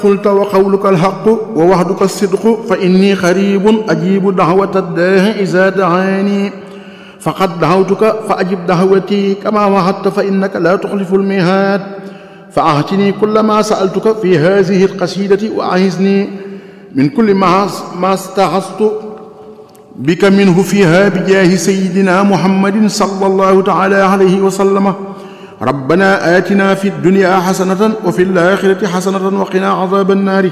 قلت وقولك الحق ووعدك الصدق فإني قريب أجيب دعوة الداع إذا دعاني فقد دعوتك فأجب دعوتي كما وعدت فإنك لا تخلف الميعاد فأعطني كل ما سألتك في هذه القصيدة وأعزني من كل ما ما استعصت بك منه فيها بجاه سيدنا محمد صلى الله تعالى عليه وسلم ربنا آتنا في الدنيا حسنة وفي الآخرة حسنة وقنا عذاب النار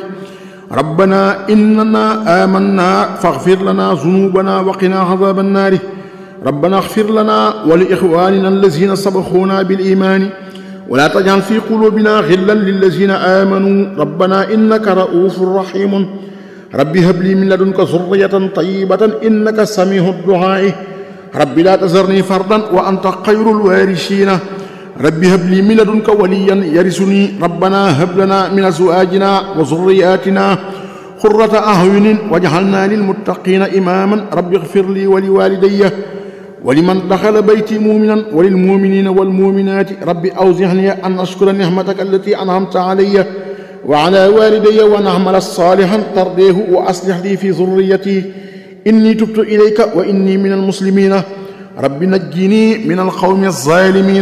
ربنا إننا آمنا فاغفر لنا ذنوبنا وقنا عذاب النار ربنا اغفر لنا ولإخواننا الذين سبقونا بالإيمان ولا تجعل في قلوبنا غلا للذين آمنوا ربنا إنك رؤوف رحيم رب هب لي من لدنك ذرية طيبة إنك سميع الدعاء رب لا تذرني فردا وأنت خير الوارثين رب هب لي من لدنك وليا يرثني ربنا هب لنا من أزواجنا وذرياتنا قرة أعين واجعلنا للمتقين إماما رب اغفر لي ولوالدي ولمن دخل بيتي مؤمنا وللمؤمنين والمؤمنات رب أوزعني أن أشكر نعمتك التي أنعمت علي وعلى والدي وأن أعمل صالحا ترضيه وأصلح لي في ذريتي إني تبت إليك وإني من المسلمين رب نجني من القوم الظالمين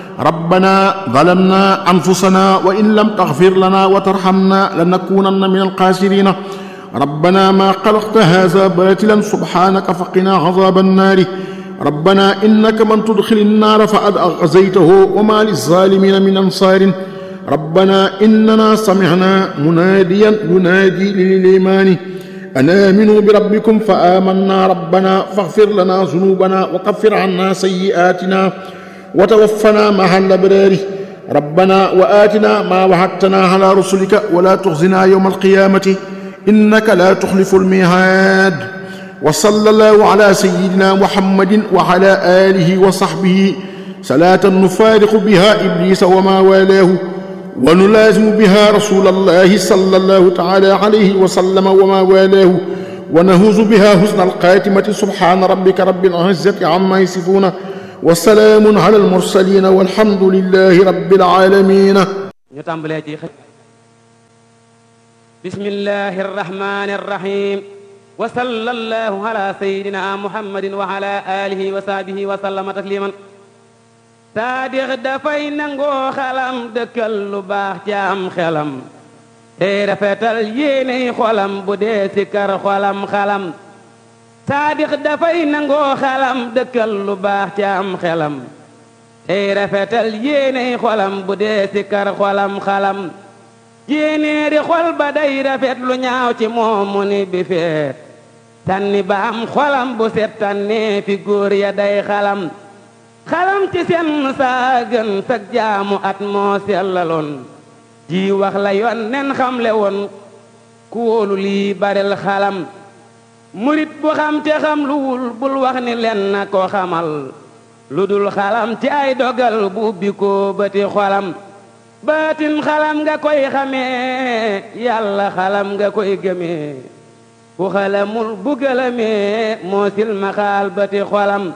ربنا ظلمنا أنفسنا وإن لم تغفر لنا وترحمنا لنكونن من الخاسرين ربنا ما خلقت هذا باطلا سبحانك فقنا عذاب النار ربنا إنك من تدخل النار فقد أغزيته وما للظالمين من أنصار ربنا إننا سمعنا مناديا ينادي للإيمان أن آمنوا بربكم فآمنا ربنا فاغفر لنا ذنوبنا وكفر عنا سيئاتنا وتوفنا مع الأبرار ربنا وآتنا ما وعدتنا على رسلك ولا تخزنا يوم القيامة إنك لا تخلف الميعاد وصلى الله على سيدنا محمد وعلى آله وصحبه صلاة نفارق بها إبليس وما والاه ونلازم بها رسول الله صلى الله تعالى عليه وسلم وما والاه ونهوز بها حسن القاتمة سبحان ربك رب العزة عما يصفون وسلام على المرسلين والحمد لله رب العالمين ñu tàmbalee ci xëj bismillahi arrahmani arrahim wa sallallahu ala sayidina muhammadin wa ala alihi wa sahbihi wa sallama tasliman saadix dafay nangoo xalam dëkkal lu baax ci am xelam tey rafetal yéeney xolam bu dee si kar xolam xalam saadix dafay nangoo xalam dëkkal lu baax ci am xelam tey rafetal yéeney xolam bu dee si kar xolam xalam yéenéeri xol ba day rafet lu ñaaw ci moom mu ni bi feet tànni ba am xolam bu set tànnee fi góor ya day xalam xalam ci seen saa gën sag jaamu at moo sellaloon ji wax la yoon nen xamle woon ku wóolu lii baril xalam murit bu xam te xam lu wul bul wax ni len na ko xamal lu dul xalam ci ay dogal bu ubbi ko bëti xolam baatin xalam nga koy xamee yàlla xalam nga koy gëmee ku xalamul bu gëlëmee moo silma xaal bëti xolam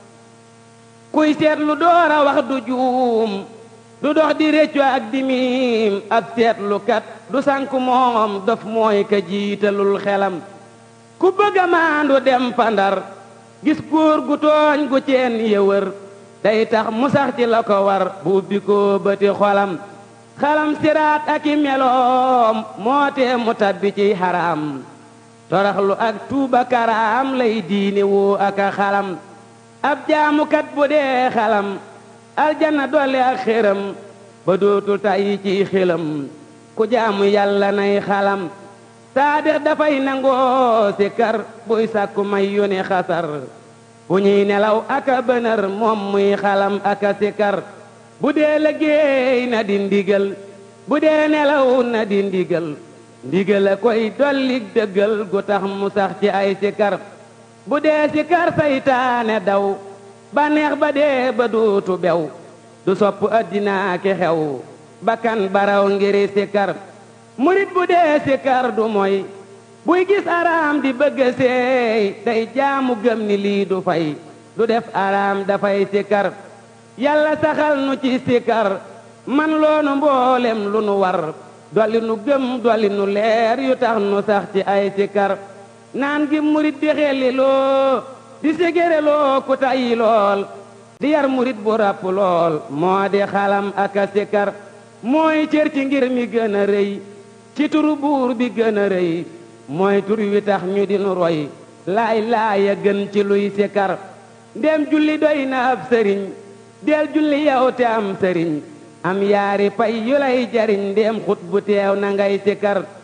kuy seetlu door a wax du juum du dox di réccu ak di miim ab seetlukat du sànku moom dof mooy ka jiitalul xelam ku bëgg a maandu dem pandar gis góor gu tooñ gu ceen yëwër day tax mu sax ci la ko war bu ubbi ko bëti xolam xalam siraat ak i meloom moo tee mu tabbi ci xaraam toraxlu ak tuuba karaam lay diine woo ak a xalam ab jaamukat bu dee xalam aljanna dolli ak xéram ba dootul tàyyi ci xelam ku jaamu yàlla nay xalam saadix dafay nangoo si kar buy sàkku may yónni xasar bu ñuy nelaw aka bënër moom muy xalam aka si kar bu dee liggéey na di ndigal bu dee nelaw na di ndigal ndigal a koy dolli dëggal gu tax mu sax ci ay si kar bu dee si kar saytaane daw bànneex ba dee ba dootu bew du sopp addinaa ki xew bakkan baraw ngiri si kar murit bu dee si kar du moy buy gis araam di bëgg seey day jaamu gëm ni lii du fay du def araam dafay si kar yàlla saxal nu ci si kar man loonu mboolem lu nu war dolli nu gëm dolli nu leer yu tax nu sax ci ay sikar naan gi murit di xelli loo di ségére loo ku tayyi lool di yar murit bu ràpp lool moo di xalam ak a sikar mooy cër ci ngir mi gën a rëy ci turu buur bi gën a rëy mooy tur wi tax ñu di nu roy laay laaya gën ci luy sikar ndem julli doy na ab sëriñ del julli yow te am sëriñ am yaari pay yu lay jariñ ndem xut bu teew na ngay sikar